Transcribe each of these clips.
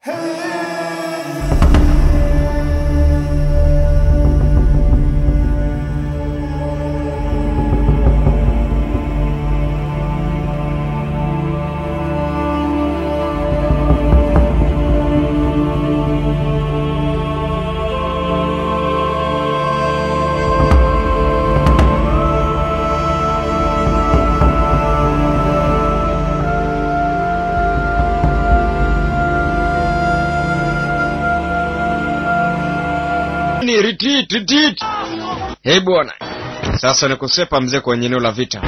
Ni retreat, retreat. Hey bwana, sasa ni kusepa mzee kwenye eneo la vita.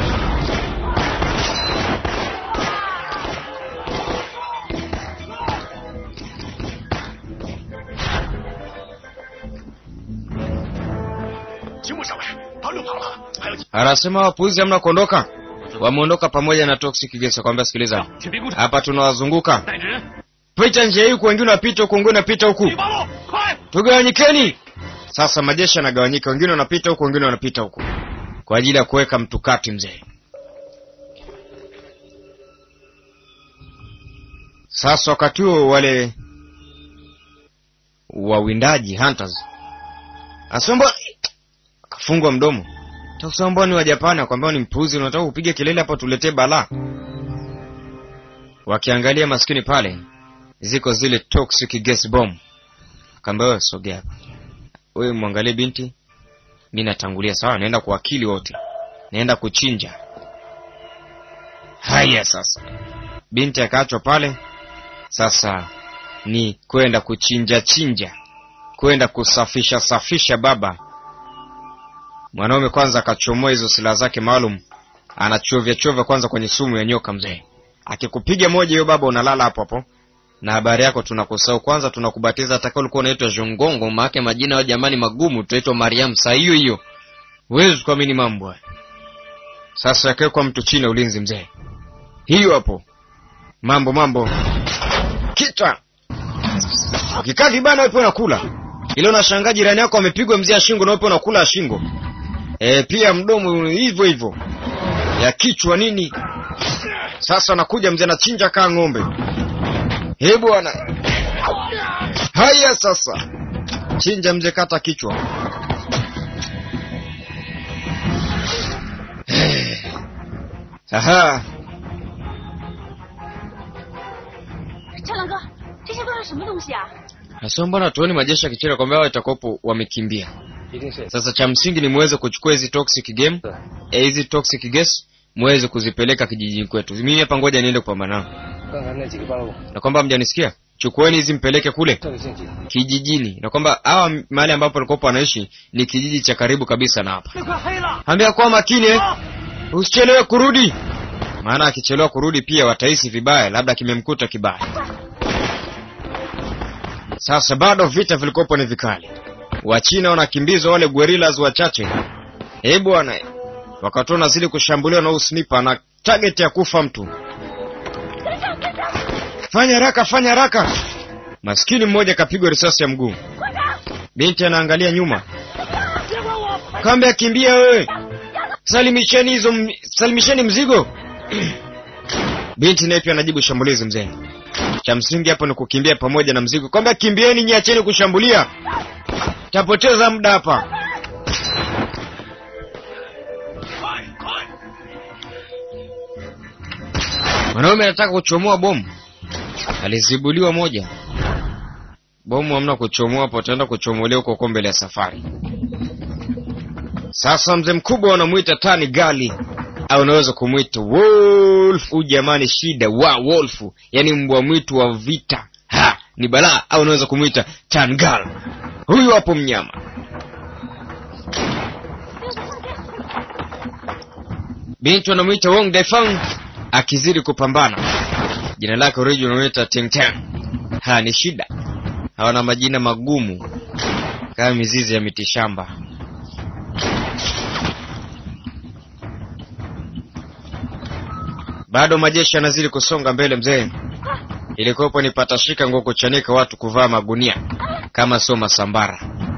Anasema wapuuzi hamna kuondoka, wameondoka pamoja na toxic gas. Kwambia sikiliza, 请别顾 hapa tunawazunguka, 带着人， pita njia hii huku, wengine wanapita huku, wengine wanapita huku, 一八路，快！ tugawanyikeni. Sasa majeshi yanagawanyika, wengine wanapita huku, wengine wanapita huku, kwa ajili ya kuweka mtukati mzee. Sasa wakati huo wale wawindaji hunters asomba akafungwa mdomo takusamba ni wa Japani, akwambia ni mpuzi, unataka kupiga kelele hapa tuletee balaa. Wakiangalia maskini pale, ziko zile toxic gas bomb, akaambia wewe sogea hapa, wewe mwangalie binti, mi natangulia. Sawa, naenda kuwakili wote, naenda kuchinja. Haya sasa, binti akaachwa pale. Sasa ni kwenda kuchinja chinja, kwenda kusafisha safisha. Baba mwanaume kwanza akachomoa hizo silaha zake maalum, anachovya chovya kwanza kwenye sumu ya nyoka. Mzee akikupiga moja hiyo, baba unalala hapo hapo, na habari yako tunakusahau. Kwanza tunakubatiza atakao ulikuwa unaitwa Jongongo, maake majina ya jamani magumu, tutaitwa Mariam saa hiyo hiyo, huwezi kuamini mambo haya. Sasa akawekwa mtu chini ya ulinzi mzee, hiyo hapo mambo mambo kichwa ukikaa vibaya nawe pia unakula ile unashangaa jirani yako amepigwa mzee ya shingo nawe pia unakula ya shingo e, pia mdomo hivyo hivyo ya kichwa nini sasa anakuja mzee anachinja kaa ng'ombe he bwana haya sasa chinja mzee kata kichwa aha 战狼哥，这些都是什么东西啊？ Nasema mbona tuoni majeshi ya kichina kwamba hao itakopo wamekimbia. 一定是 Sasa cha msingi ni muweze kuchukua hizi toxic game, eh, hizi toxic gas muweze kuzipeleka kijijini kwetu. Mimi hapa ngoja niende kupambana nao. 刚才那几个八路， Na kwamba mjanisikia? Chukueni hizi mpeleke kule 这个陷阱， kijijini. Na kwamba hawa mahali ambapo walikuwa wanaishi ni kijiji cha karibu kabisa na hapa. 那快黑了！ Ambia kuwa makini eh. Usichelewe kurudi. Maana akichelewa kurudi pia watahisi vibaya, labda kimemkuta kibaya. Sasa bado vita vilikopo ni vikali. Wachina wanakimbizwa wale guerrillas wachache. Eh bwana, wakati wanazidi kushambuliwa na usnipa na target ya kufa mtu. Fanya haraka, fanya haraka. Maskini mmoja kapigwa risasi ya mguu. Binti anaangalia nyuma. Kambe akimbia wewe. Salimisheni hizo m- salimisheni mzigo. Binti naye pia anajibu shambulizi mzee. Cha msingi hapo ni kukimbia pamoja na mzigo. Kwamba kimbieni, nyiacheni kushambulia. Tapoteza muda hapa. 快快！ Mwanaume anataka kuchomoa bomu, alizibuliwa moja. Bomu hamna kuchomoa hapo, ataenda kuchomolewa huko huko mbele ya safari. Sasa mzee mkubwa wanamwita tani gali, au unaweza kumwita wolf. Huyu jamani, shida wa wolf, yani mbwa mwitu wa vita. Ha, ni balaa. Au unaweza kumwita tangal. Huyu hapo mnyama. Binti wanamwita Wong Daifang akizidi kupambana. Jina lake original wanaita Ting Tang. Ha, ni shida. Hawana majina magumu kama mizizi ya mitishamba. Bado majeshi yanazidi kusonga mbele mzee. Ilikuwepo ni patashika nguo kuchanika watu kuvaa magunia kama sio masambara.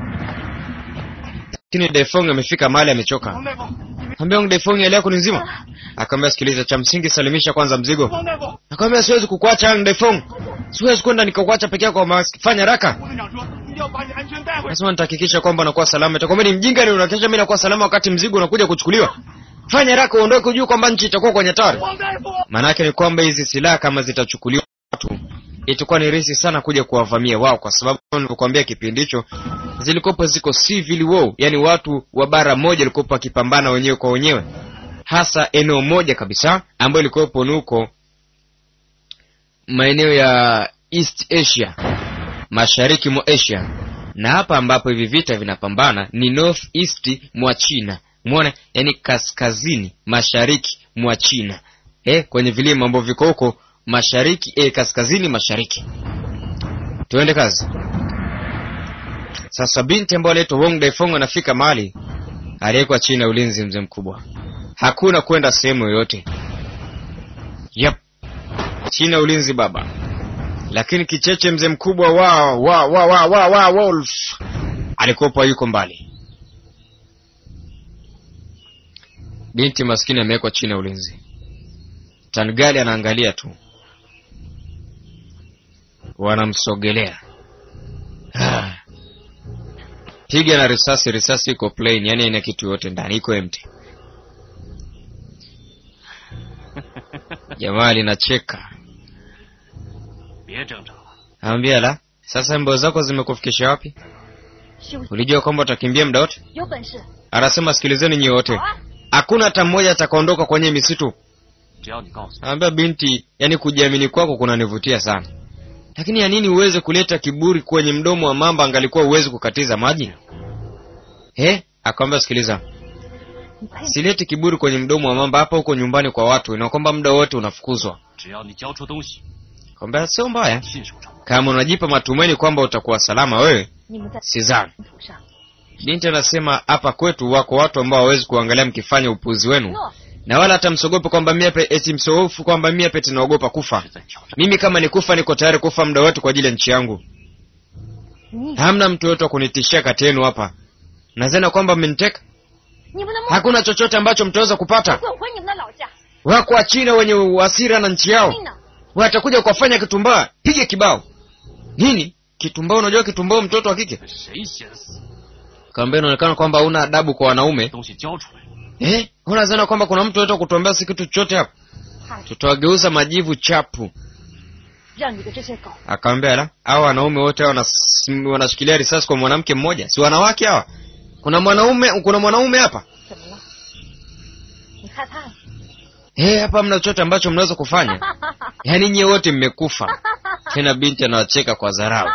Lakini Defong amefika mahali amechoka. 王大夫， Ambia Ong Defong hali yako ni nzima? Akamwambia sikiliza, cha msingi salimisha kwanza mzigo. 王大夫， Akamwambia siwezi kukuacha Ang Defong. siwezi kwenda nikakuacha peke yako Mas- fanya haraka 吴队长说一定要把你安全带回来。 lazima nitahakikisha kwamba unakuwa salama itakwambia ni mjinga ni unahakikisha mimi nakuwa salama wakati mzigo unakuja kuchukuliwa fanya haraka uondoke ujue kwamba nchi itakuwa kwenye hatari 黄大夫， maanake ni kwamba hizi silaha kama zitachukuliwa watu itakuwa ni rahisi sana kuja kuwavamia wao kwa sababu kama nilivyokuambia kipindi hicho zilikopo ziko civil war yani watu wa bara moja walikopo wakipambana wenyewe kwa wenyewe hasa eneo moja kabisa ambayo ilikuwepo ni huko maeneo ya east asia mashariki mwa asia na hapa ambapo hivi vita vinapambana ni north east mwa china mwona yani kaskazini mashariki mwa china eh, kwenye vilima ambavyo viko huko mashariki eh, kaskazini mashariki tuende kazi sasa binti ambayo anaitwa wong daifong anafika mahali aliyekwa chini ya ulinzi mzee mkubwa hakuna kwenda sehemu yoyote yep. chini ya ulinzi baba lakini kicheche mzee mkubwa wa wa wa wa wa, wa wolf alikuwepo yuko mbali binti maskini amewekwa chini ya ulinzi tangali anaangalia tu wanamsogelea Ah. piga na risasi risasi iko plain yani ina kitu yote ndani iko empty jamaa linacheka 别挣扎了， Anambia la, sasa mbio zako zimekufikisha wapi? 休息， Ulijua kwamba utakimbia muda wote? 有本事 Anasema sikilizeni nyie 好 wote, 啊！ hakuna hata mmoja atakaondoka kwenye misitu. 只要你告诉我， Anambia binti, yani kujiamini kwako kunanivutia sana, lakini ya nini uweze kuleta kiburi kwenye mdomo wa mamba angalikuwa uwezi kukatiza maji? He? Akamwambia sikiliza, 你配 sileti kiburi kwenye mdomo wa mamba hapa huko nyumbani kwa watu, na kwamba muda wote unafukuzwa. 只要你交出东西， Akamwambia sio mbaya, 信守承诺。 kama unajipa matumaini kwamba utakuwa salama wewe, 你们在 sidhani. 土上 Binti anasema hapa kwetu wako watu ambao hawawezi kuangalia mkifanya upuzi wenu, 诺， na wala hata msogope kwamba mie pe, eti msohofu kwamba mie pete naogopa kufa. 是在挑战。 Mimi kama ni kufa, niko tayari kufa muda wote kwa ajili ya nchi yangu. 你 Hamna mtu yote wa kunitishia kati yenu hapa. Nadhani kwamba mmeniteka, 你们的梦 hakuna chochote ambacho mtaweza kupata. 滚回你们的老家， Wako wa China wenye hasira na nchi yao, 命呢？ watakuja kuwafanya kitumbaa. Piga kibao nini? Kitumbao? Unajua kitumbao, mtoto wa kike? 谁先死？ Kaambia inaonekana kwamba huna adabu kwa wanaume 东西交出来， eh? Unadhani kwamba kuna mtu yote wa kutuambia si kitu chochote hapa? 怕是 tutawageuza majivu chapu. 让你的这些狗 Akamwambia la, hao wanaume wote hawa wanas- wanashikilia risasi kwa mwanamke mmoja, si wanawake hawa? Kuna mwanaume, kuna mwanaume hapa 怎么了？你害怕了？ eh? Hapa mna chochote ambacho mnaweza kufanya? Yaani nyie wote mmekufa. Tena binti anawacheka kwa dharau.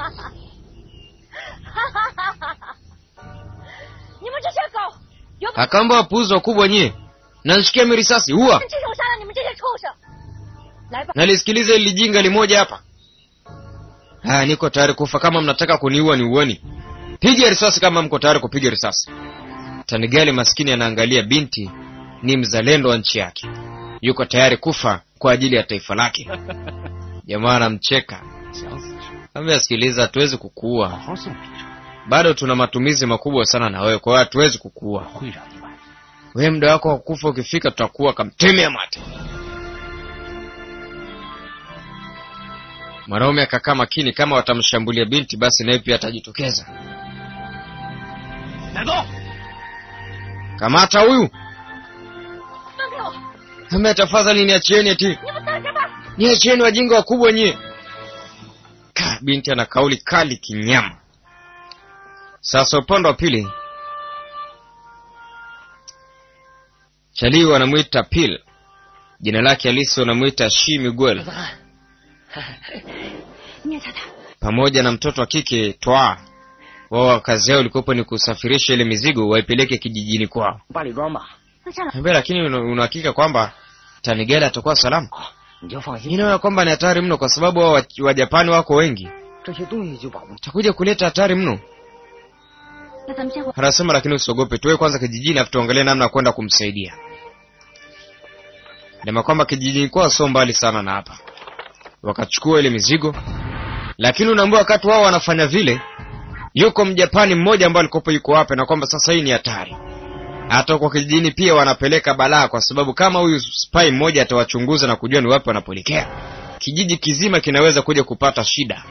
你们这些狗，有本事 Akaamba wapuuzi wakubwa nyie, nanishikia mi risasi, huwa 亲手杀了你们这些畜生！来吧， nalisikiliza ili jinga limoja hapa. Haya, niko tayari kufa. Kama mnataka kuniua ni uoni, piga risasi kama mko tayari kupiga risasi. Tanigali maskini anaangalia binti, ni mzalendo wa nchi yake, yuko tayari kufa kwa ajili ya taifa lake. Jamaa anamcheka, 想死是 ambia, sikiliza, hatuwezi 好 kukuua, 好送礼上， bado tuna matumizi makubwa sana na wewe, kwa hiyo hatuwezi kukuua. 会让你满意。 Wewe muda wako wa kufa ukifika, tutakuwa kamtemea mate. Mwanaume akakaa makini, kama watamshambulia binti, basi naye pia atajitokeza. 带走。 Kamata huyu, 放开我！ ame tafadhali niachieni, eti 你们等着吧！ niachieni wajinga wakubwa nyie. Ka, binti ana kauli kali kinyama. Sasa upande wa pili, Chalii wanamwita Pil, jina lake halisi wanamwita Shi Miguel, 聂太太， pamoja na mtoto wa kike Twa. Wao kazi yao ilikuwapo ni kusafirisha ile mizigo waipeleke kijijini kwao. 八里庄吧， 那站长， Ambia, lakini una una hakika kwamba Tanigela atakuwa salama? 你就放心， Ninaona kwamba ni hatari mno, kwa sababu hao wa- Wajapani wako wengi, 这些东西就保不住。 takuja kuleta hatari mno. 那咱们先回。 Anasema lakini usiogope, tuwe kwanza kijijini, afu tuangalie namna ya kwenda kumsaidia. Nema kwamba kijijini kwao sio mbali sana na hapa. Wakachukua ile mizigo, lakini unaambia wakati wao wanafanya vile, yuko Mjapani mmoja ambaye alikopo yuko hapa, na kwamba sasa hii ni hatari. Hata kwa kijijini pia wanapeleka balaa, kwa sababu kama huyu spy mmoja atawachunguza na kujua ni wapi wanapoelekea, kijiji kizima kinaweza kuja kupata shida.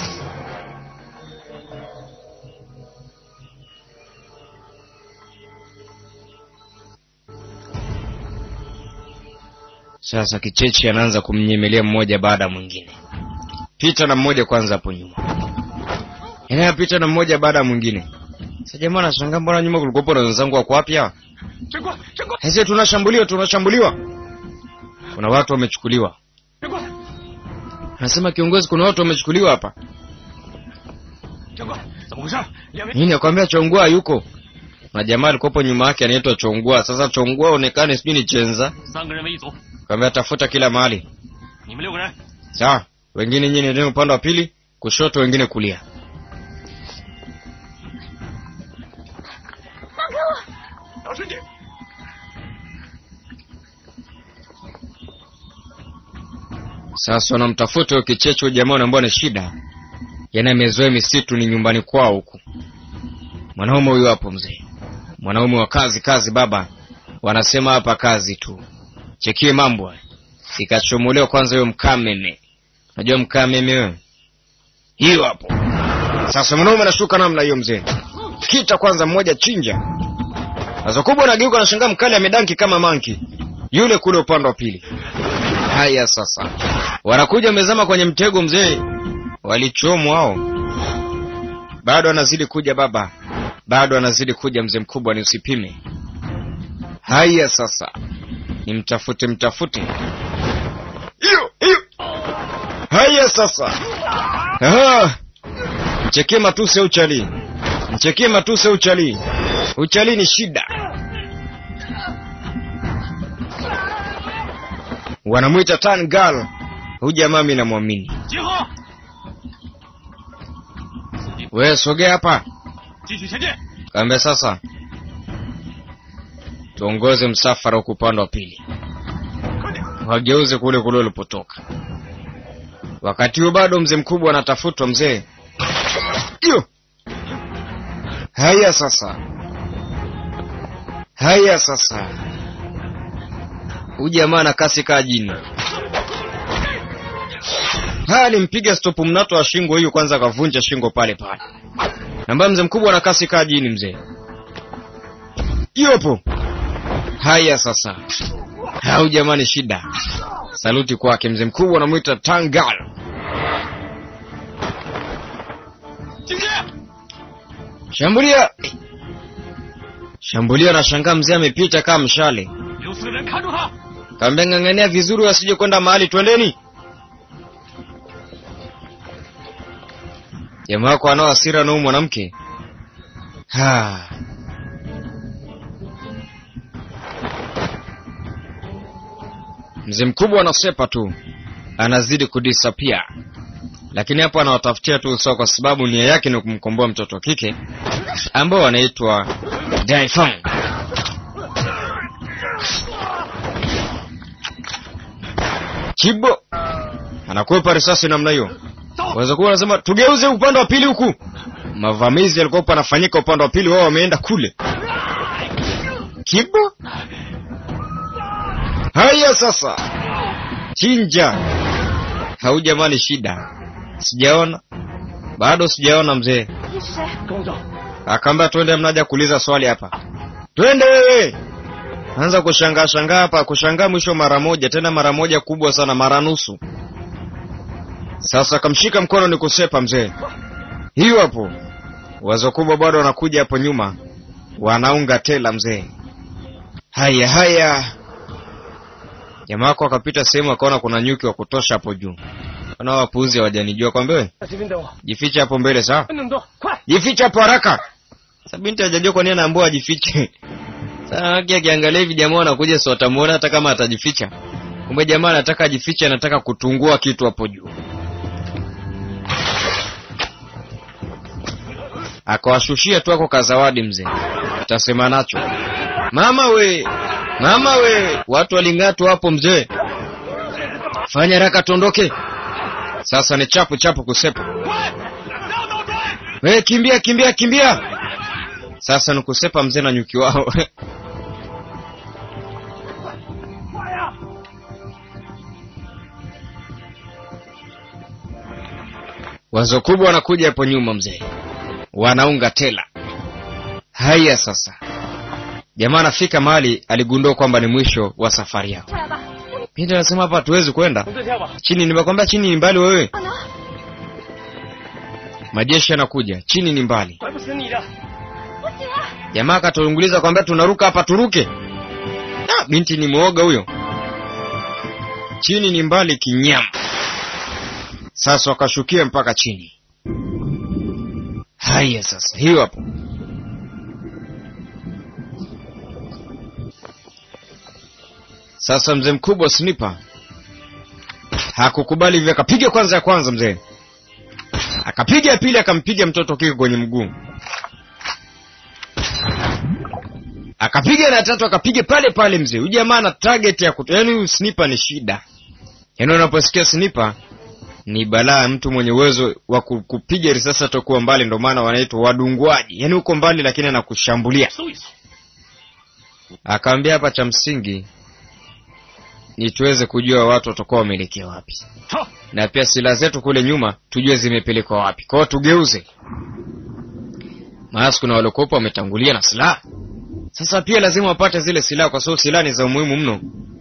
Sasa kicheche anaanza kumnyemelea mmoja baada ya mwingine. Pita na mmoja kwanza hapo nyuma, inayapita na mmoja baada ya mwingine. Sasa jamaa anashangaa, mbona nyuma kulikuwa na wenzangu wako wapi hawa? 长官，长官， Sasa tunashambuliwa, tunashambuliwa. Kuna watu wamechukuliwa. 长官， Anasema kiongozi, kuna watu wamechukuliwa hapa. 长官，怎么回事？两位， Nini akwambia Chongua yuko na jamaa alikuwepo nyuma yake anaitwa Chongua. Sasa Chongua onekane sijui ni chenza, 三个人为一组， kwambia tafuta kila mahali. 你们六个人， Sawa, wengine nyinyi ndio upande wa pili, kushoto, wengine kulia. 小声点。 Sasa wanamtafuta huyo kicheche huyo jamaa ambao ni shida, yana amezoea misitu, ni nyumbani kwao huku. Mwanaume huyu hapo mzee, mwanaume wa kazi kazi, baba wanasema hapa kazi tu. Chekie mambo haya. ikachomolewa kwanza huyo mkameme. Unajua mkameme wewe? Hiyo hapo. Sasa mwanaume anashuka namna hiyo mzee, kita kwanza mmoja chinja. Sasa kubwa anageuka, anashangaa mkali amedanki kama manki yule kule upande wa pili. Haya sasa, wanakuja wamezama kwenye mtego mzee, walichomwa hao. Bado anazidi kuja baba, bado anazidi kuja mzee mkubwa, ni usipime. Haya sasa, nimtafute mtafute. Hiyo hiyo. Haya sasa, aha, mchekie matuse uchali, mchekie matuse uchali, uchali ni shida. wanamwita tan girl. Huyu jamaa mimi namwamini. 集合， Wewe sogea hapa, 继续前进。 kaambia sasa tuongoze msafara huku upande wa pili, 快点！ wageuze kule kule ulipotoka. Wakati huo bado mzee mkubwa anatafutwa mzee. Iyo. Haya sasa, haya sasa, huyu jamaa na kasi kaa jini. Haya, nimpiga stopu mnato wa shingo hiyo kwanza, akavunja shingo pale pale. Ambaye mzee mkubwa na kasi kaa jini mzee. Yopo. Haya sasa, hau jamani, shida. Saluti kwake mzee mkubwa, anamwita Tangal. 进去！ Shambulia, shambulia! Na shangaa mzee amepita kama mshale. 留四个人看住他。 Kaambia ng'ang'ania vizuri, wasije kwenda mahali. Twendeni. Jamaa wako anao hasira na huyu mwanamke. Ha. Mzee mkubwa anasepa tu, anazidi kudisapia, lakini hapo anawatafutia tu usawa, kwa sababu nia yake ni kumkomboa mtoto wa kike ambao wanaitwa Daifang. Chibo anakwepa risasi namna hiyo. Waweza kuwa wanasema tugeuze upande wa pili huku. Mavamizi yalikuwa yanafanyika upande wa pili, wao wameenda kule. Kibo, haya sasa, chinja. Hau jamani, shida sijaona bado, sijaona mzee. 你是谁？ 跟我走。 Akaambia twende, mnaja kuuliza swali hapa, twende wewe. Anza kushangaa shangaa hapa, kushangaa mwisho mara moja, tena mara moja kubwa sana, mara nusu. Sasa kamshika mkono ni kusepa mzee, hiyo hapo. Wazo kubwa bado wanakuja hapo nyuma, wanaunga tela mzee. Haya haya, jamaa wako akapita sehemu akaona kuna nyuki wa kutosha hapo juu. Wana wapuuzi hawajanijua, kwambia wewe 这边等我， jifiche hapo mbele, sawa? 不能动，快！ Jifiche hapo haraka. Sasa binti hajajua kwa nini anaambiwa ajifiche. Sasa haki akiangalia hivi jamaa anakuja si watamuona hata kama atajificha. Kumbe jamaa anataka ajifiche, anataka kutungua kitu hapo juu. Akawashushia tu ako kazawadi mzee. Utasema nacho. Mama we, mama we, watu waling'atwa hapo mzee. Fanya haraka tuondoke. Sasa ni chapu chapu kusepa. 快！绕倒追！ We, kimbia kimbia kimbia! Sasa ni kusepa mzee na nyuki wao. 快呀！ wazo kubwa wanakuja hapo nyuma mzee wanaunga tela haya sasa jamaa anafika mahali aligundua kwamba ni mwisho wa safari yao 下来吧。 binti anasema hapa hatuwezi kwenda 从这跳吧。 chini nimekwambia chini ni mbali wewe 不能， majeshi yanakuja chini ni mbali 拐不死你的。 不行啊！ jamaa akatulunguliza kwambia tunaruka hapa turuke ah, binti ni mwoga huyo chini ni mbali kinyama sasa wakashukia mpaka chini haya sasa hiyo hapo sasa mzee mkubwa snipa hakukubali hivyo akapiga kwanza ya kwanza mzee akapiga ya pili akampiga mtoto kike kwenye mguu akapiga na tatu akapiga pale pale mzee huyu jamaa ana target ya kuto yaani huyu sniper ni shida yaani unaposikia sniper ni balaa mtu mwenye uwezo wa ku- kupiga risasi atakuwa mbali ndio maana wanaitwa wadungwaji yaani uko mbali lakini anakushambulia 搜一搜。 akaambia hapa cha msingi ni tuweze kujua watu watakuwa wameelekea wapi 好， na pia silaha zetu kule nyuma tujue zimepelekwa wapi kwao tugeuze maana kuna waliokopa wametangulia na silaha sasa pia lazima wapate zile silaha kwa sababu silaha ni za umuhimu mno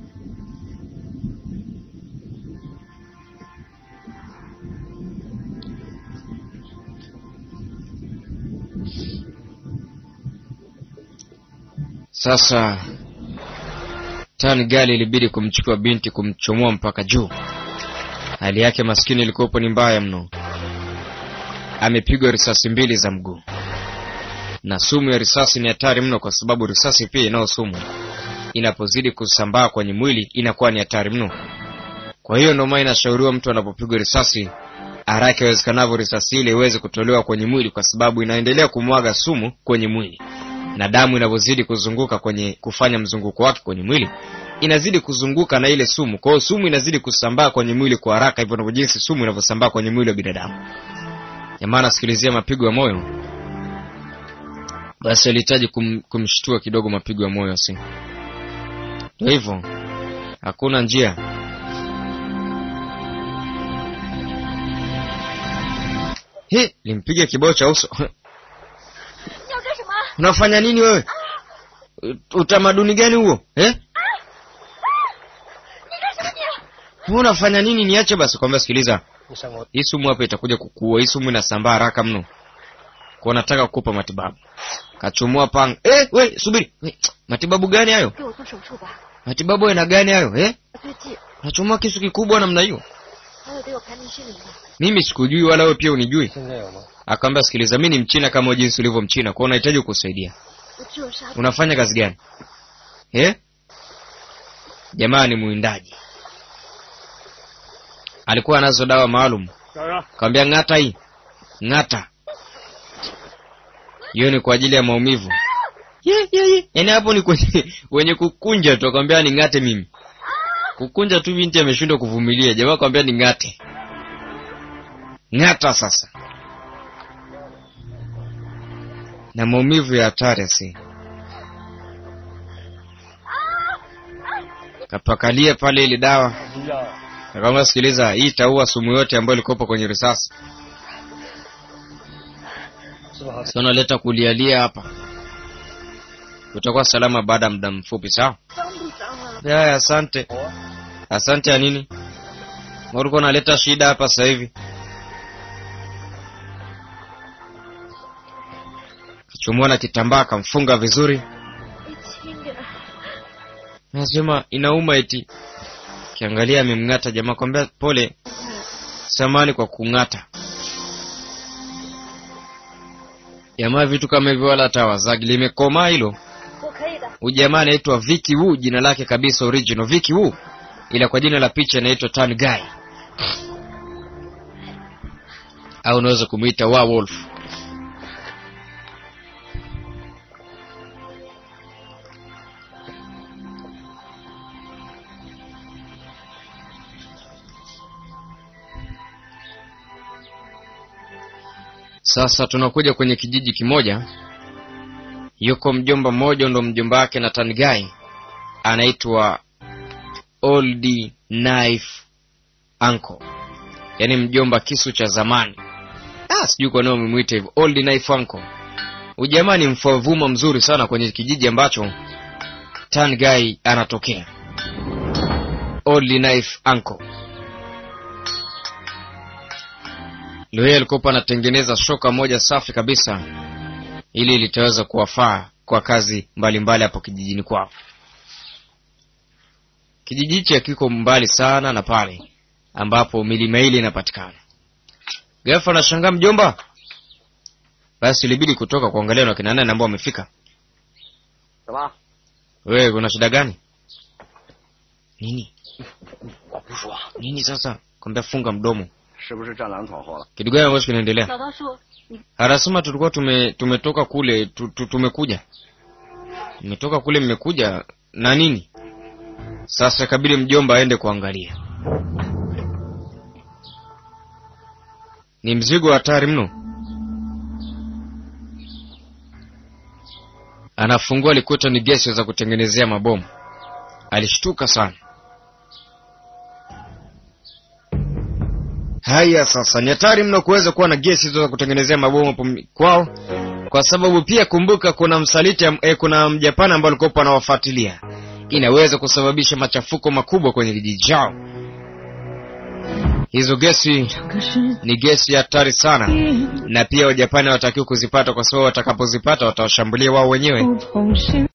sasa tani gali ilibidi kumchukua binti kumchomoa mpaka juu hali yake maskini ilikuwepo ni mbaya mno amepigwa risasi mbili za mguu na sumu ya risasi ni hatari mno kwa sababu risasi pia inayo sumu inapozidi kusambaa kwenye mwili inakuwa ni hatari mno kwa hiyo ndio maana inashauriwa mtu anapopigwa risasi haraka iwezekanavyo risasi ile iweze kutolewa kwenye mwili kwa sababu inaendelea kumwaga sumu kwenye mwili na damu inavyozidi kuzunguka kwenye kufanya mzunguko wake kwenye mwili inazidi kuzunguka na ile sumu kwa hiyo sumu inazidi kusambaa kwenye mwili kwa haraka hivyo ndivyo jinsi sumu inavyosambaa kwenye mwili wa binadamu jamaa anasikilizia mapigo ya moyo basi alihitaji kum, kumshtua kidogo mapigo ya moyo si ndio hivyo hakuna njia He, limpiga kibao cha uso 你要干什么？ unafanya nini wewe U- utamaduni gani huo eh? 你干什么你？ Wewe unafanya nini niache basi kwambia sikiliza 你上我 hii sumu hapa itakuja kukuua hii sumu inasambaa haraka mno kwa nataka kukupa matibabu kachumua panga eh, we subiri we, matibabu gani hayo 给我做手术吧， matibabu aina gani hayo eh? 最近 nachumua kisu kikubwa namna hiyo 还有得有排名失灵的， mimi sikujui wala wewe pia unijui 现在有吗？ akaambia sikiliza mi ni mchina kama jinsi ulivyo mchina kwao unahitaji kukusaidia 我只有杀死 unafanya kazi gani eh? jamaa ni mwindaji alikuwa anazo dawa maalum 哪儿啊？ kawambia ng'ata hii ng'ata hiyo ni kwa ajili ya maumivu ye, ye, ye. yaani hapo ni kwenye, wenye kukunja tu akwambia ni ng'ate mimi kukunja tu binti ameshindwa kuvumilia jamaa akwambia ni ng'ate ng'ata sasa na maumivu ya hatari asi kapakalie pale ile dawa 不要， Akamwambia sikiliza, hii itaua sumu yote ambayo ilikopo kwenye risasi. 是不好？ Sasa unaleta kulialia hapa, utakuwa salama baada ya muda mfupi, sawa? 脏不脏啊？ Haya, asante. Asante ya nini? Mbona ulikuwa unaleta shida hapa sasa hivi? Kachumua na kitambaa akamfunga vizuri. 你轻点， Nasema inauma eti. Kiangalia amemng'ata jamaa, kwambia pole, samani kwa kung'ata. Jamaa vitu kama hivyo wala hata wazagi, limekomaa hilo. 我可以的。 Huyu jamaa anaitwa Vicky Wu, jina lake kabisa original Vicky Wu, ila kwa jina la picha anaitwa Tan Guy au unaweza kumuita Werewolf. Sasa tunakuja kwenye kijiji kimoja yuko mjomba mmoja ndo mjomba wake na Tangai anaitwa Old Knife Uncle, yaani mjomba kisu cha zamani. ah, sijui kwa nini wamemwita hivyo old knife uncle ujamaa ni mfovuma mzuri sana kwenye kijiji ambacho tan guy anatokea old knife uncle leo yeye alikuwa anatengeneza shoka moja safi kabisa ili litaweza kuwafaa kwa kazi mbalimbali hapo kijijini kwao kijiji hichi hakiko mbali sana na pale ambapo milima ile inapatikana gafa anashangaa mjomba basi ilibidi kutoka kuangalia na kina nani ambao wamefika 怎么？ wewe kuna shida gani nini 我不说， nini sasa kwambia funga mdomo 是不是战狼闯祸了？ kitu gani ambacho kinaendelea 老大说你 anasema tulikuwa tume, tumetoka kule tu, tu, tumekuja mmetoka kule mmekuja na nini sasa kabidi mjomba aende kuangalia ni mzigo wa hatari mno anafungua alikuta ni gesi za kutengenezea mabomu alishtuka sana haya sasa ni hatari mno kuweza kuwa na gesi hizo za kutengenezea mabomu hapo m- kwao kwa sababu pia kumbuka kuna msaliti am- eh, kuna mjapani ambao alikuwa anawafuatilia inaweza kusababisha machafuko makubwa kwenye kijiji chao hizo gesi ni gesi hatari sana na pia wajapani hawatakiwi kuzipata kwa sababu watakapozipata watawashambulia wao wenyewe